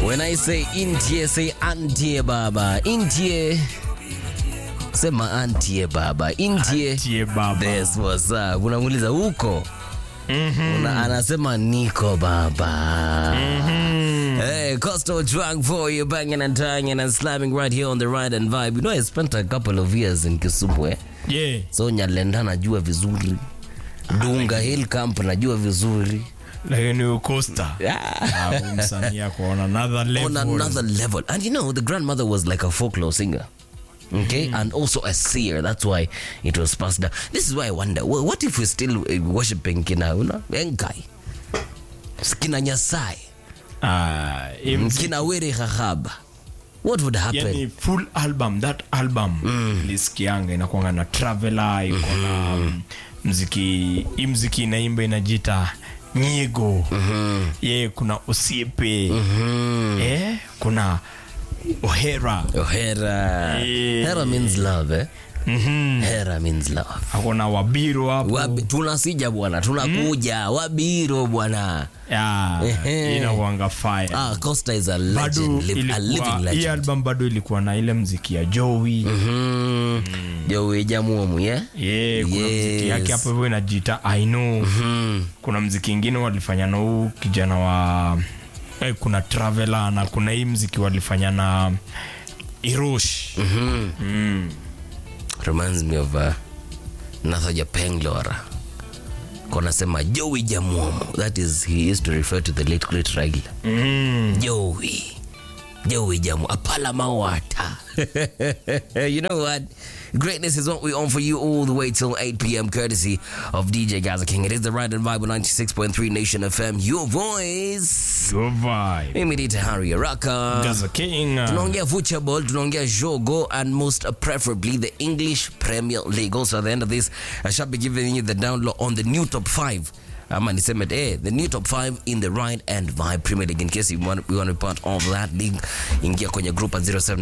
When I say intie, say antie baba. Intie. Sema antie baba. Intie. Tie baba. That's what's up. Unamuuliza huko. Una, anasema niko baba. Hey, Coastal drunk for you, banging and tying and slamming right here on the ride and vibe. You know, I spent a couple of years in Kisumu, eh? Yeah. So Nyalenda najua vizuri. Dunga Hill Camp najua vizuri. Lakini Costa. Ah. Ah, huyu msanii ako on another level. on another level. And you know, the grandmother was like a folklore singer. Okay, and also a seer. That's why it was passed down. This is why I wonder wh- what if we're still uh, worshiping Kina una, Enkai, Kina Nyasai, Ah, hii mziki- Kina Were Khahaba? What would happen? yani full album that album lisikianga inakwanga na traveler iko na mm, mziki hii mziki inaimba inajita nyigo ye kuna osiepe eh, kuna ohera Oh, Hera. Yeah. Hera means love, eh? Mhm. Hera means love. akona wabiro hapo Wabi, tunasija bwana, tunakuja Wabiro bwana. Ya, Ehe. inakwanga fire Ah, Costa is a bado legend, live, a living ilikuwa hii legend. album bado ilikuwa na ile mziki ya joey Mhm. Joey Jamuomu, yeah? yeah, kuna mziki yake Yes. hapo hivyo inajiita I know kuna mziki ingine walifanya na huu kijana wa eh, kuna traveler na kuna hii mziki walifanya na irosh reminds me of uh, Nathaja Penglora konasema Joey Jamuomo that is he used to refer to the late great Raila mm. Joey Joey Jamu Apala Mawata you know what greatness is what we own for you all the way till 8 p.m. courtesy of DJ Gaza King it is the Ride and Vibe on 96.3 Nation FM your voice Your vibe. mimi ni Tahari Araka Gaza King uh, tunaongea football tunaongea jogo and most preferably the english premier league also at the end of this i shall be giving you the download on the new top 5 ama niseme eh, the new top 5 in the ride and vibe premier league in case you want, you want to be part of that league ingia kwenye group at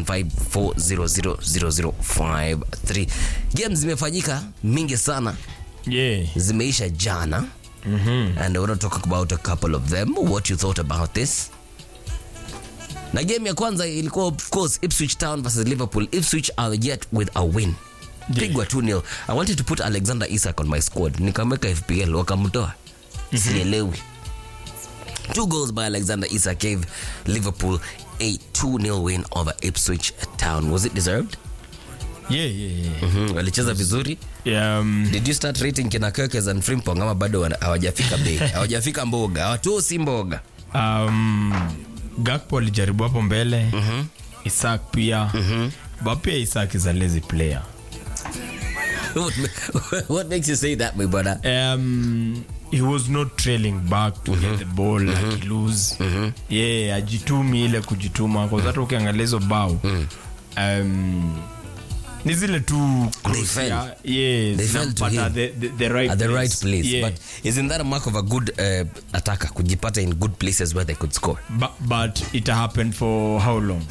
0754000053 games zimefanyika mingi sana yeah. zimeisha jana and I want to talk about a couple of them what you thought about this na game ya kwanza ilikuwa of course Ipswich Town versus Liverpool Ipswich are yet with a win pigwa 2-0 I wanted to put Alexander Isak on my squad nikamweka FPL wakamtoa sielewi two goals by Alexander Isak gave Liverpool a 2-0 win over Ipswich Town was it deserved Yeah, yeah, yeah. Mhm, walicheza vizuri Yeah, um, did you start rating kina Kirkes and Frimpong ama bado wana- hawajafika bei hawajafika mboga hawatosi mboga um, Gakpo alijaribu hapo mbele Isak pia but pia Isak is a lazy player what, what makes you say that my brother um, he was not trailing back to get the ball like he lose yeah ajitumi ile kujituma kwa hata ukiangalia hizo bao um, ni zile tu cross fell. ya- yeah, They fell to zinampata him. the, the, the right at the place. right place yeah. but isn't that a mark of a good uh, attacker kujipata in good places where they could score but, but it happened for how long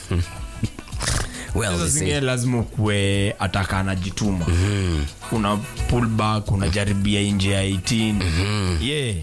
well Sasa they zingine say lazima ukuwe ataka anajituma una pull back unajaribia nje ya 18 yeah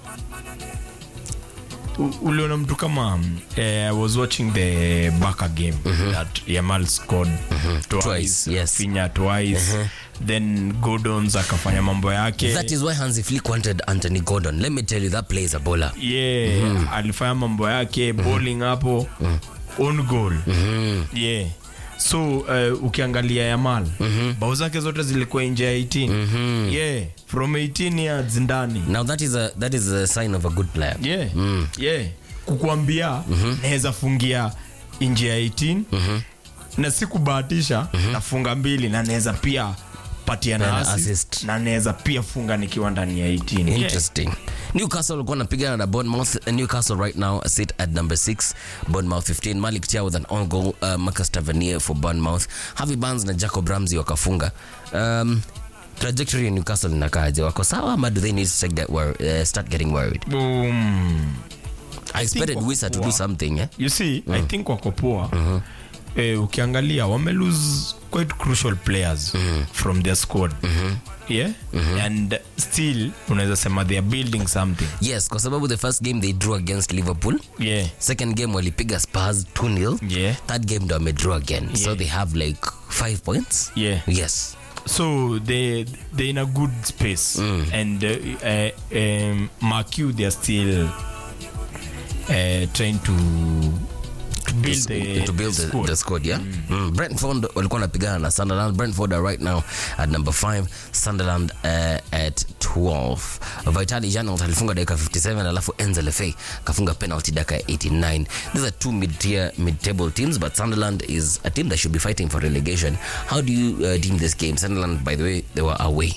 U- uliona mtu kama eh, I was watching the Barca game that Yamal scored twice, Twice, yes. Rafinha twice then Gordons akafanya mambo yake that is why Hansi Flick wanted Anthony Gordon let me tell you that player is a bowler yeah alifanya mambo yake bowling hapo on goal yeah so uh, ukiangalia yamal bao zake zote zilikuwa nje ya 18 yeah from 18 yards ndani now that is a that is a sign of a good player yeah yeah kukuambia naweza fungia nje ya 18 na si kubahatisha nafunga mbili na naweza pia patia na Peana assist, assist. na naweza pia funga nikiwa ndani ya 18 yeah. Interesting. Newcastle walikuwa wanapigana na Bournemouth. Newcastle right now sit at number 6, Bournemouth 15. Malik Chia with an on goal, uh, Marcus Tavernier for Bournemouth. Harvey Barnes na Jacob Ramsey wakafunga. Um, trajectory ya Newcastle inakaaje? Wako sawa ama do they need to take that wor- uh, start getting worried? Boom. I expected wako Wisa to do poa. something, eh? you see i think wako poa eh, ukiangalia wame lose quite crucial players from their squad yeah and still unaweza sema they are building something yes kwa sababu the first game they drew against liverpool yeah second game walipiga spurs 2-0 Yeah. third game ndo wamedraw again so Yeah. they have like five points yeah yes so they they in a good space and uh, uh, um, Marquee they are still uh, trying to to build the, to build the, squad. the squad yeah mm. brentford walikuwa wanapigana na sunderland brentford are right now at number 5 sunderland uh, at 12 vitali janot alifunga dakika 57 alafu enzelefe kafunga penalty dakika 89 these are two mid-tier mid-table teams but sunderland is a team that should be fighting for relegation how do you uh, deem this game sunderland by the way they were away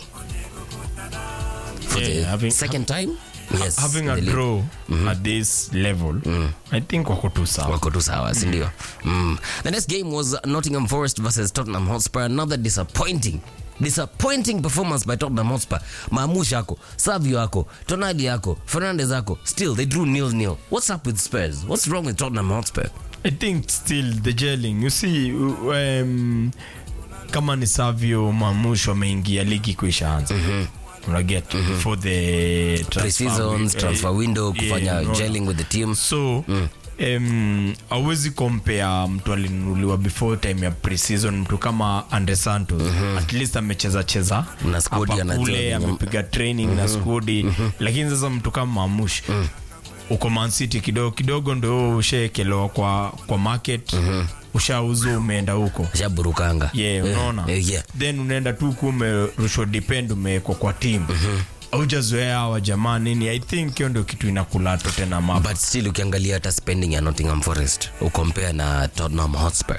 for Yeah, the having- second time yes having in a the league. draw at this level i think wako tu sawa wako tu sawa sindio mm. the next game was nottingham forest versus tottenham hotspur another disappointing disappointing performance by tottenham hotspur maamush yako savio yako tonali yako fernandez yako still they drew nil nil what's up with spurs what's wrong with tottenham hotspur i think still the gelling you see um, kama ni savio mamush wameingia ligi kuishaanza unaget for the transfer pre-seasons wi- transfer eh, window yeah, kufanya unaona. gelling with the team so um, awezi kompea mtu alinunuliwa before time ya preseason mtu kama andre santos at least amecheza cheza Na squad hapa anajua kule venye- amepiga training na skudi lakini sasa mtu kama mamush uko mancity kidogo kidogo ndo ushaekelewa kwa, kwa market ushauzu umeenda huko shaburukanga yeah, unaona Eh, yeah. then unaenda tu ku umerushwa depend umewekwa kwa team aujazoea hawa jamaa nini i think hiyo ndio kitu inakulato tena mapa but still ukiangalia hata spending ya nottingham forest ukompare na tottenham hotspur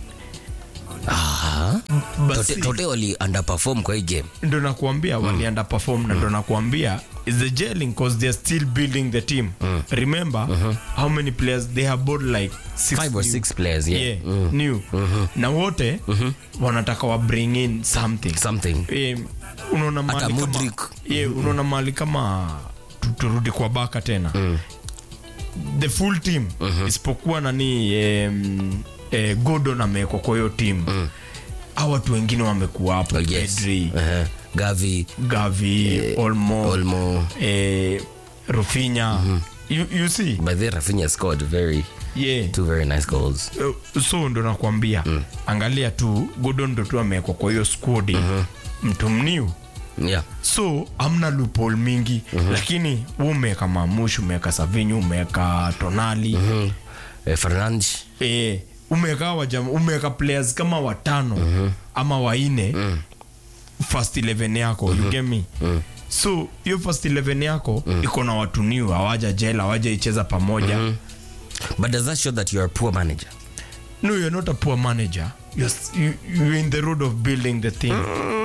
Aha. Basi- Tote- tote wali underperform kwa hii game ndo nakuambia mm. wali underperform na ndo nakuambia is the gelling cause they're still building the team remember how many players they have bought like six five or new- six players yeah, yeah, new na wote wanataka wa bring in something something Eh, unaona Hata mahali kama- Mudryk. yeah, unaona mahali kama tu- turudi kwa baka tena the full team isipokuwa nani um, eh, Gordon amewekwa kwa hiyo team au watu wengine wamekuwa hapo yes Pedri, uh-huh. gavi Gavi, Olmo, olmo eh, Rafinha. You, you see by the rafinha scored very yeah two very nice goals Uh, so ndo nakwambia angalia tu Gordon ndo tu amewekwa kwa hiyo squad mtu mniu yeah so amna loophole mingi lakini wewe umeweka mamush umeweka savinyu umeweka tonali uh, fernand eh, umeweka hawa jama umeweka players kama watano ama waine first 11 yako you get me so hiyo first 11 yako iko na watu new hawaja jela hawaja icheza pamoja but does that show that you're a poor manager no you're not a poor manager you're, s- you, you're in the road of building the thing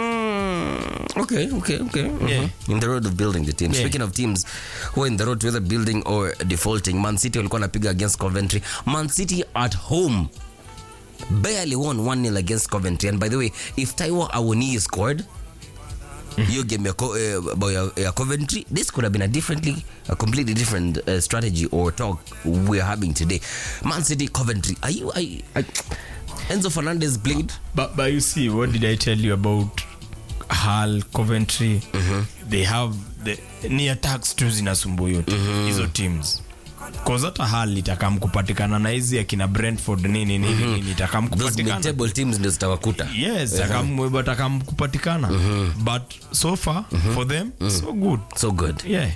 okay okay okay mhm. Yeah. in the road of building the team Yeah. speaking of teams who are in the road to either building or defaulting man city walikuwa napiga against coventry man city at home barely won 1-0 against coventry and by the way if taiwo awoni scored hiyo game ya, Co- eh, bao ya, ya coventry this could have been a differently a completely different uh, strategy or talk we're having today man city coventry are you, are you are, enzo fernandez played But, but you see, what did I tell you about Hull, Coventry? They have the ni attacks tu zinasumbua yote hizo teams cause hata Hull itakam kupatikana na hizi akina Brentford nini nini nini itakam those kupatikana mid-table teams ndio zitawakuta yes itakam itakam kupatikana but so far for them so good so good yeah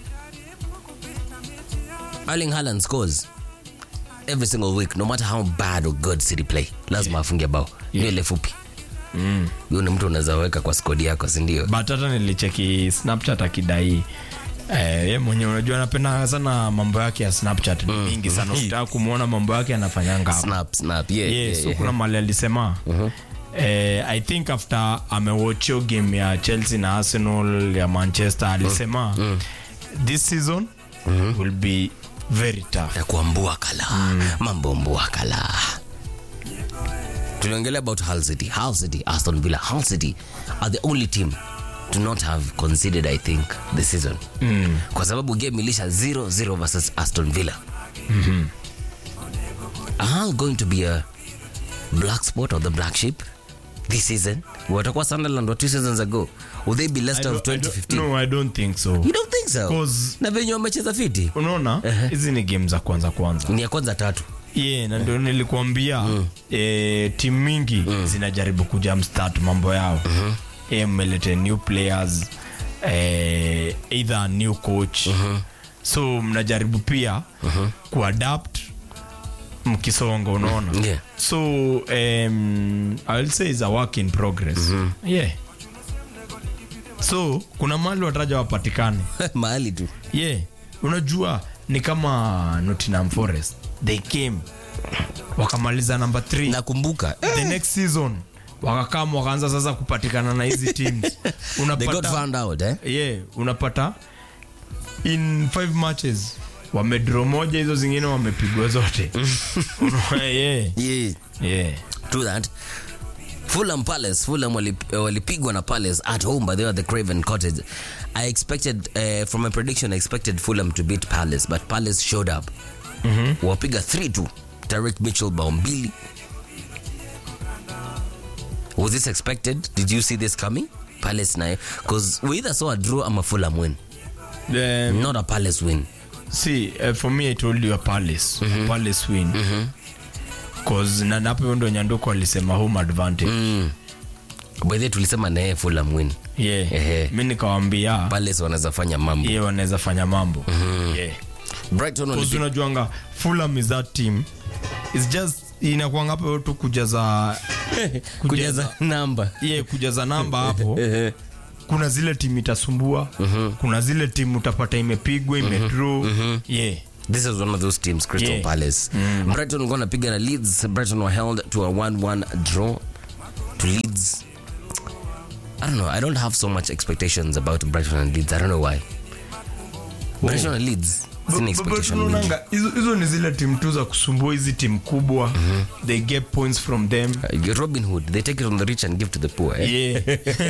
Erling Haaland scores every single week no matter how bad or good City play lazima afunge bao yeah. ile fupi huyo ni mtu unaweza weka kwa skodi yako sindio but hata nilicheki snapchat akidai Eh, ye mwenye unajua anapenda sana mambo yake ya snapchat ni mingi sana ukitaka kumwona mambo yake anafanyanga hapo. snap snap yeah, yeah, yeah, so yeah. kuna mali alisema eh, i think after amewatchio game ya chelsea na arsenal ya manchester alisema this season will be very tough ya kuambua kala mambo mbua kala tuliongelea about Hull City Hull City Aston Villa Hull City are the only team to not have conceded I think this season kwa sababu game ilisha 0-0 versus Aston Villa are Hull going to be a black spot or the black sheep this season watakuwa sunderland wa two seasons ago will they be I leicester of don't- I don't- 2015 no i don't think so you don't think so 'Cause- na venye wamecheza fiti unaona hizi ni game za kwanza kwanza ni ya kwanza tatu yeah, na ndio nilikuambia eh, timu mingi zinajaribu kujamstart mambo yao eh, mmelete new players eh, either a new coach so mnajaribu pia kuadapt mkisonga unaona Yeah. so um, I'll say is a work in progress yeah so kuna mali wataja wapatikane mahali tu yeah unajua ni kama nottingham forest they came wakamaliza namba 3 nakumbuka the next season wakakam wakaanza sasa kupatikana na hizi teams they got unapata found out eh yeah unapata in five matches wamedro moja hizo zingine wamepigwa zote Unaona, yeah, yeah yeah. True that. Fulham Palace, Fulham walip- eh, walipigwa na Palace at home but they were the Craven Cottage. I expected uh, from a prediction I expected Fulham to beat Palace but Palace showed up. Wapiga 3-2. Tarek Mitchell bao mbili. Was this expected? Did you see this coming? Palace nayo because we either saw a draw ama Fulham win, Um, not a Palace win. see uh, for me i told you a palace a palace win cause na napo hiyo ndo nyanduko alisema home advantage Mm. By the way, tulisema naye Fulham win. yeah. Ehe. mi nikawambia Palace wanaweza fanya mambo. ye wanaweza fanya mambo yeah. Brighton Cause walipiga unajuanga fulham is that team is just inakuanga hapo tu kujaza kujaza namba. yeah, kujaza namba hapo kuna zile timu itasumbua kuna zile timu utapata imepigwa imedraw yeah This is one of those teams, Crystal Yeah. Palace. Brighton were gonna pick na Leeds. Brighton were held to a 1-1 draw to Leeds. I don't know. I don't have so much expectations about Brighton and Leeds. I don't know why. Brighton and Leeds. Sina But- but expectation mingi. unaonanga, hizo hizo ni zile timu tu za kusumbua hizi timu kubwa they get points from them Uh, Robin Hood, they take it from the rich and give to the poor. Eh? yeah.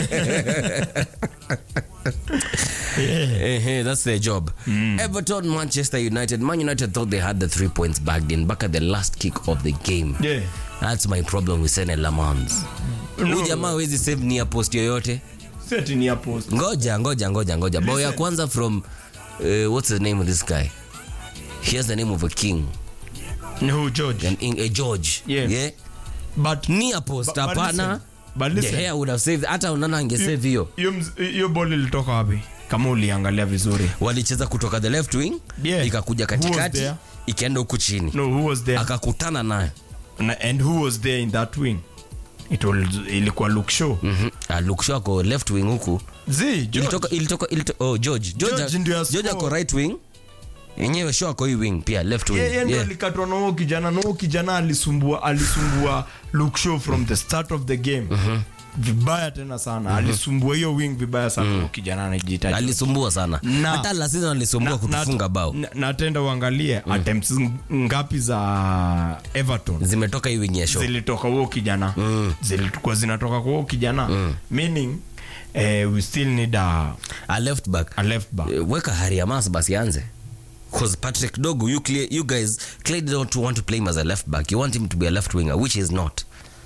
Eh, eh, that's their job. Everton, Manchester United. Man United thought they had the three points bagged in back at the last kick of the game. Yeah. That's my problem with Sene Lamans. Huyu jamaa hawezi save near post yoyote. Set ni hapo ngoja ngoja ngoja ngoja bao ya kwanza from uh, what's the name of this guy he has the name of a king ni who George an, in, a george Yeah. yeah? but near post But- but hapana listen, but the listen. hair would have saved hata unana angesave hiyo hiyo mz- hiyo ball ilitoka wapi kama uliangalia vizuri walicheza kutoka the left wing Yeah. ikakuja Who was katikati there? ikaenda huku chini no who was there akakutana nayo Na- and who was there in that wing it was, ilikuwa look show mm-hmm. alukshako left wing huku zi George. ilitoka ilitoka ilitoka oh george george, George ndio george ako score. right wing yenyewe show ako hii wing pia left wing Yeye yeah, ndio yeah. alikatwa na huo kijana na huo kijana alisumbua alisumbua look show from the start of the game vibaya tena sana alisumbua hiyo wing vibaya sana huo kijana anajiita alisumbua sana Na- hata la season alisumbua kutufunga bao na, na tenda uangalie attempts ngapi za everton zimetoka hii wing ya show zilitoka huo kijana zilikuwa zinatoka kwa huo kijana meaning eh, we still need a, a left back a left back Eh, weka hariamas basi anze because patrick dogo you, clear, you guys clearly don't want to play him as a left back you want him to be a left winger which is not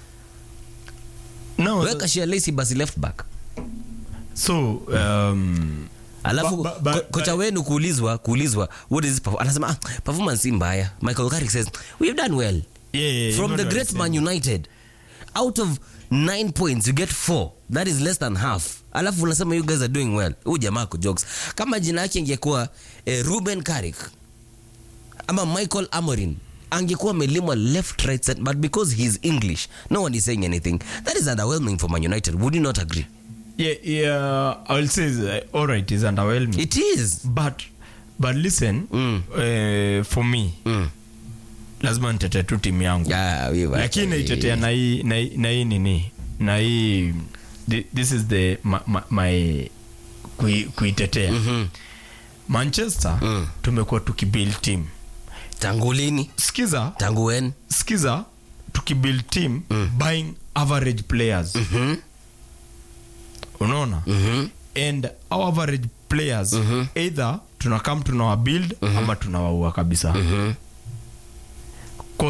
no weka shialesi basi left back so um, alafu Ba- ba- ba- ko- kocha wenu kuulizwa kuulizwa what is his perf- anasema ah, performance si mbaya michael carrick says we've done well yeah, yeah, from hivyo the ndio great alisema. man united out of nine points you get four that is less than half alafu unasema you guys are doing well huu jamaa ako jokes kama jina yake ingekuwa eh, ruben carrick ama michael amorin angekuwa amelimwa left right center, but because he's english no one is saying anything that is underwhelming for man united would you not agree yeah, yeah, I'll say uh, all right is underwhelming it is but but listen Mm. eh, for me mm. lazima nitete tu timu yangu yeah, we were- lakini naitetea na hii na hii- na hii nini na hii thi- this is the my, my, my kui, kuitetea Mhm. manchester Mm. tumekuwa tukibuild team tangu lini skiza tangu wen skiza tukibuild team buying average players Mhm. unaona Mhm. and our average players either tunakam tunawabuild ama tunawaua kabisa Mhm. cause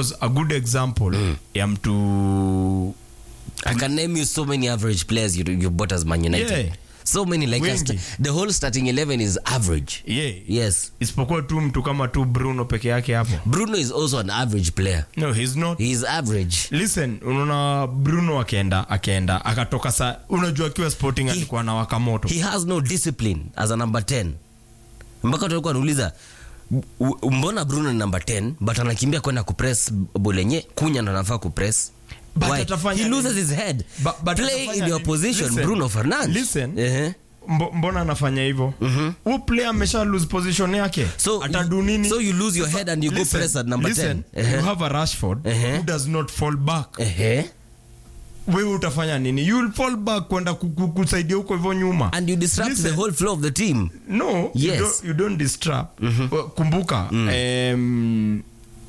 cause a good example ya mtu I can name you so many average players you, you bought as Man United. Yeah. So many like Wengi. us. The whole starting 11 is average. yeah. Yes. isipokuwa tu mtu kama tu bruno peke yake hapo Bruno is also an average player. no he's not He is average. listen unaona bruno akienda akienda akatoka sa unajua akiwa sporting alikuwa na wakamoto He has no discipline as a number 10. Mpaka tulikuwa nauliza mbona Bruno ni number 10 but anakimbia kwenda kupress bolenye kunya ndo anafaa kupress. But Why? atafanya He nini? loses his head. But- but Play atafanya in your nini? position Listen. Bruno Fernandes. Listen. Ehe. Mbo, mbona anafanya hivyo huu player amesha lose position yake So atadu nini so you lose your head and you go Listen, press at number listen, 10. Ehe. you have a rashford Ehe. who does not fall back Ehe. wewe utafanya nini you will fall back kwenda ku- ku- kusaidia huko hivyo nyuma And you disrupt Listen. the whole flow of the team. no Yes. you, don't, you don't disrupt Well, kumbuka em,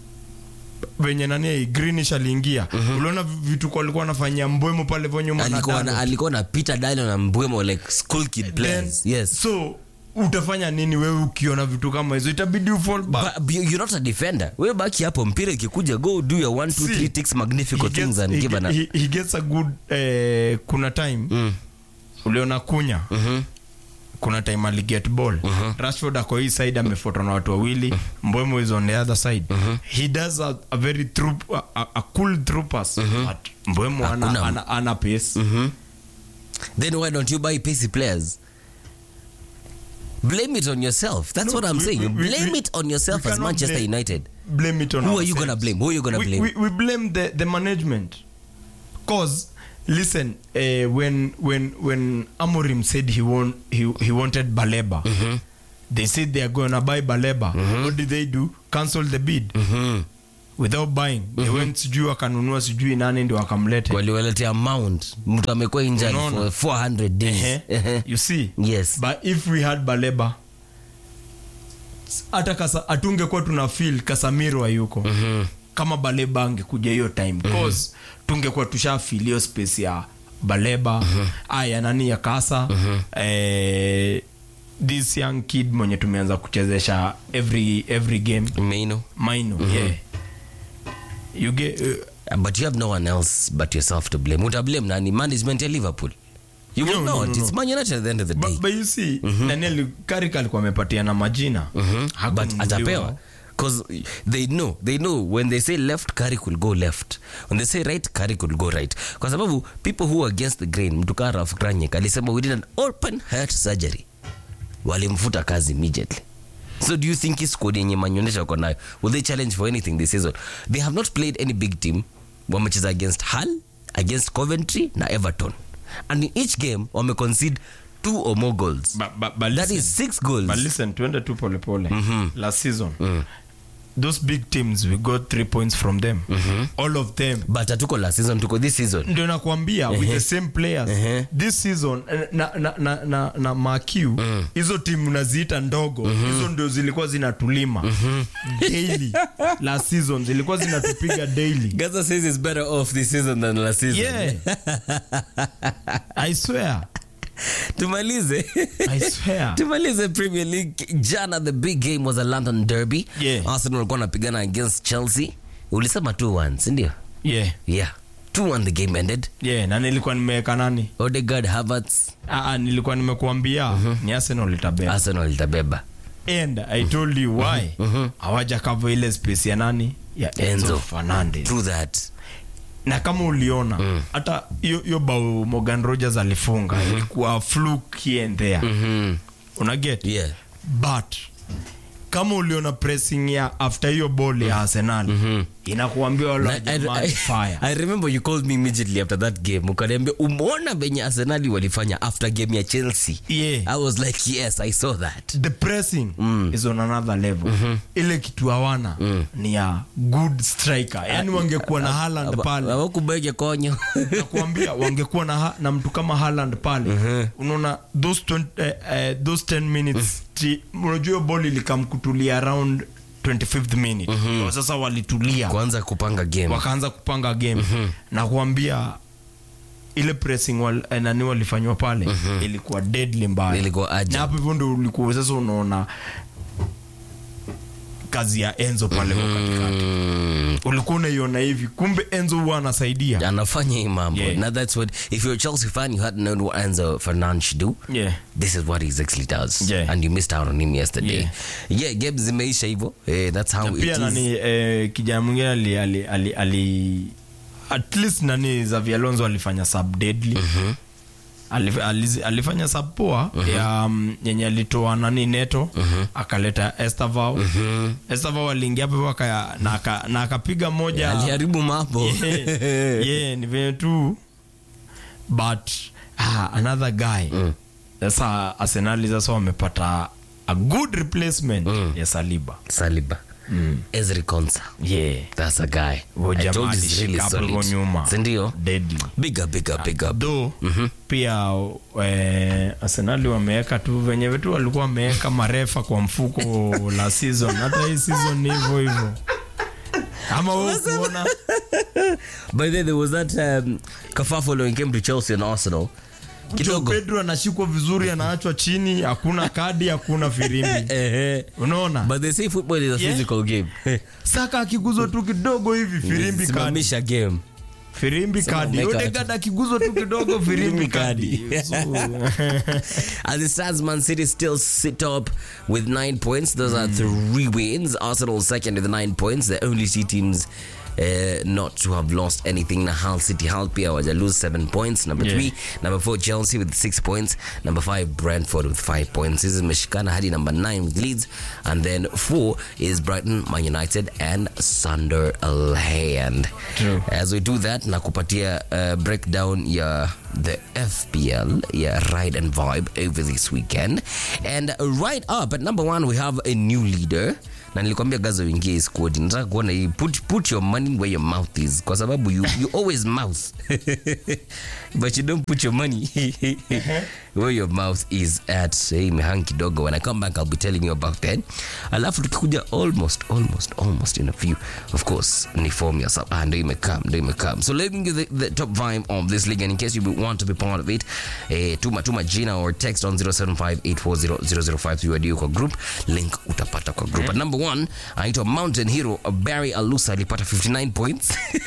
venye nani greenish aliingia uliona vitu walikuwa wanafanyia mbwemo pale hivyo nyuma na alikuwa na, Dalot. alikuwa na Peter Dillon na Mbwemo like school kid Then, players. Yes. so utafanya nini wewe ukiona vitu kama hizo itabidi ufall back But you- you're not a defender. Wewe baki hapo mpira ikikuja go do your 1 2 See, 3 ticks he magnificent things gets, and he, give an he, he gets a good eh, kuna time Mm. uliona kunya Mhm. kuna time aliget ball rashford ako hii side amefuatwa na watu wawili mbwemo is on the other side he does a, a very through, a, a, a cool through pass but mbwemo ana, Hakuna- ana, ana pace Then why don't you buy pacey players? Blame it on yourself. That's No, what I'm we- saying. we- we- blame we- it on yourself we as cannot Manchester blame- United. blame it on Who are you ourselves. gonna blame? Who are you gonna we, blame? We, we blame the, the management. Cause listen, uh, when when when Amorim said he want he, he wanted Baleba, they said they are gonna buy Baleba. What did they do? Cancel the bid Mhm. without buying. They went sijui wakanunua sijui nani ndio wakamlete. Waliwaletea mount. Mtu amekuwa injured Unaona? for 400 days. Ehe. Ehe. You see? Yes. But if we had Baleba hata kasa atungekuwa tuna feel Casemiro hayuko. Mhm. kama baleba angekuja hiyo time cause tungekuwa tusha feel hiyo space ya baleba aya nani ya kasa eh, this young kid mwenye tumeanza kuchezesha every every game Maino. maino yeah you get uh, Uh, But you have no one else but yourself to blame. Uta blame nani? Management ya Liverpool. You will No, no, not. no, It's Man United at the end of the day. but, but you see Daniel Carrick alikuwa amepatia na majina but Hakununuliwa. atapewa because they know they know when they say left Carrick will go left when they say right Carrick will go right kwa sababu people who are against the grain mtu kaa Ralph Rangnick alisema we did an open heart surgery walimfuta kazi immediately so do you think his squad yenye manyonyesha wako nayo will they challenge for anything this season they have not played any big team wamecheza against Hull against Coventry na Everton and in each game wame concede two or more goals But- but- but that listen. is six goals but listen tuende tu polepole last season those big teams we got three points from them all of them but hatuko last season tuko this season ndio nakwambia with the same players Ehe. this season eh, na, na, na, na, na makiu hizo timu naziita ndogo hizo ndio zilikuwa zinatulima daily last season zilikuwa zinatupiga daily Gaza says it's better off this season than last season. yeah i swear Tumalize. i swear Tumalize Premier League. Jana the big game was a London derby. Yeah. Arsenal walikuwa wanapigana against Chelsea. Ulisema 2-1, si ndio? yeah Yeah. 2-1 the game ended. yeah na nilikuwa nimeweka nani Odegaard, Havertz, ah, ah, nilikuwa nimekuambia ni arsenal itabeba Arsenal itabeba. and i told you why hawaja cover ile space ya nani ya enzo, Enzo. fernandez True that. na kama uliona hata hiyo hiyo bao morgan rogers alifunga ilikuwa fluke here and there Mhm. una get Yeah. but kama uliona pressing ya after hiyo ball ya arsenal inakuambia wala I, jamani fire I remember you called me immediately after that game ukaniambia umeona venye arsenali walifanya after game ya chelsea Yeah. i was like yes i saw that the pressing is on another level ile kitu hawana ni ya good striker yani wangekuwa na Haaland pale awakubege konyo nakuambia wangekuwa na, ha- na mtu kama Haaland pale unaona those 20, eh, eh, those 10 minutes ti- unajua hiyo ball ilikamkutulia around 25th minute Kwa sasa walitulia kwanza kupanga game wakaanza kupanga game na kuambia ile pressing wal, eh, nani walifanywa pale ilikuwa deadly mbaya Ilikuwa urgent. na hapo hivyo ndio ulikuwa sasa unaona kazi ya enzo pale kwa katikati Mm. ulikuwa unaiona hivi kumbe enzo huwa anasaidia anafanya hii mambo Yeah. now that's what if you're a chelsea fan you hadn't known what enzo fernandes should do yeah. this is what he exactly does Yeah. and you missed out on him yesterday Yeah. yeah, games zimeisha hivyo eh, that's how it pia is nani eh, kijana mwingine ali, ali, ali, ali at least nani Xavi Alonso alifanya sub deadly Alif, aliz- alifanya sub poa ya um, yenye alitoa nani neto akaleta Estavao mm Estavao aliingia hapo aka na aka- na akapiga moja aliharibu mambo yeah, yeah, ni venye tu but ah, another guy sasa arsenali sasa wamepata a good replacement ya saliba saliba ezri konsa yeah that's a guy Huyo I jamaa told you he's really alishika hapo solid. hivyo nyuma. sindio deadly big up big up big up though pia eh, arsenali wameweka tu venye vetu walikuwa wameweka marefa kwa mfuko la season hata hii season ni hivyo hivyo ama wewe kuona by the way there was that um, kerfuffle when it came to chelsea and arsenal Joe kidogo Pedro anashikwa vizuri anaachwa chini hakuna kadi hakuna firimbi Ehe. unaona but they say football is a Yeah. physical game saka akiguzwa tu kidogo hivi firimbi kadi simamisha game firimbi kadi make a- Odegaard akiguzwa tu kidogo firimbi kadi So, As it stands, Man City still sit top with nine points. Those are three wins. Arsenal second with nine points. The only two teams uh, not to have lost anything. Now, Hull City, Hull Pia was lose seven points. Number Yeah. three, number four, Chelsea with six points. Number five, Brentford with five points. This is Meshikana Hadi number nine with Leeds, and then four is Brighton, Man United, and Sunderland. True. As we do that, nakupatia uh, breakdown ya the FPL, yeah, ride and vibe over this weekend. And right up at number one, we have a new leader. Na nilikwambia gaza uingie hii squad. Nataka kuona hii put, put your money where your mouth is kwa sababu you, you always mouth but you don't put your money where your mouth is at. Hey, imehang kidogo. When I come back, I'll be telling you about that. Alafu tukikuja almost, almost, almost in a few. Of course, ni form ya sub. Ah, ndo imekam, ndo imekam. So let me give the, the top vibe of this league. And in case you want to be part of it, eh, tuma tuma jina or text on 0758400053 wadi kwa group. Link utapata kwa group. At number one, anaitwa Mountain Hero Barry Alusa alipata 59 points.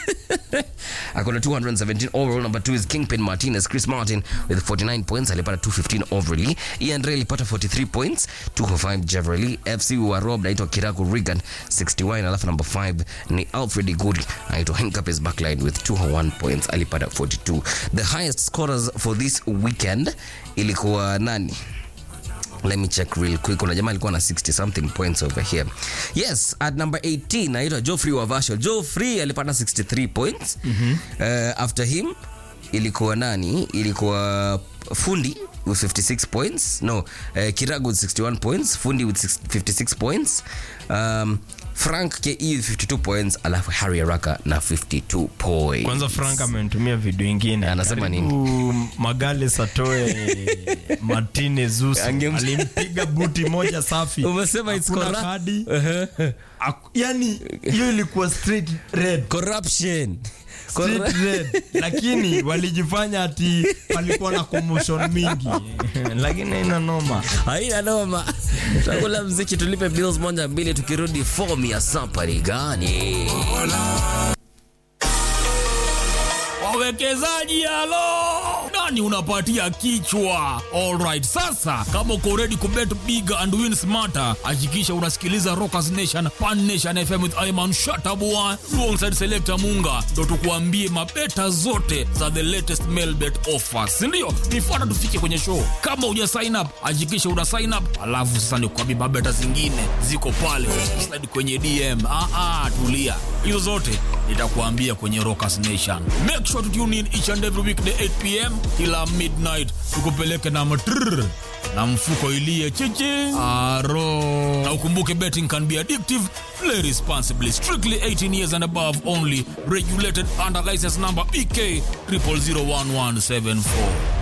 akona 217 overall number 2 is kingpin martinez chris martin with 49 points alipata 215 overally ian ray alipata 43 points 205 jeverly fc wa rob naitwa kiraku regan 61 alafu number 5 ni alfred igudi anaitwa hinkapes backline with 201 points alipata 42 the highest scorers for this weekend ilikuwa nani let me check real quick kuna jamaa alikuwa na 60 something points over here yes at number 18 naitwa joffrey wavasho joffrey alipata 63 points uh, after him ilikuwa nani ilikuwa fundi with 56 points no uh, kiragu with 61 points fundi with six- 56 points um, frank ke with 52 points alafu harry araka na 52 points kwanza frank amenitumia video ingine Anasema Karibu magale satoe martine zus Angem- alimpiga buti moja safi Umesema it's Hakuna corrupt. kadi Aku- yani hiyo ilikuwa straight red corruption Straight Corru- red. lakini walijifanya ati palikuwa na commotion mingi lakini ina noma haina noma takula mziki tulipe bills moja mbili tukirudi fom ya safari gani wawekezaji halo nani unapatia kichwa alright sasa kama uko ready kubet big and win smarter hakikisha unasikiliza rockers nation pan nation fm with iman shatabua alongside selector munga ndo tukuambie mabeta zote za the latest mailbet offers sindio nifuata tufike kwenye show kama uja sign up hakikisha una sign up alafu sasa nikuambie mabeta zingine ziko pale slide kwenye dm ah, ah, tulia hizo zote nitakuambia kwenye rockers nation make sure to tune in each and every weekday 8 pm kila midnight tukupeleke na matrrr na mfuko ilie chichi aro na ukumbuke betting can be addictive play responsibly strictly 18 years and above only regulated under license number bk 00011774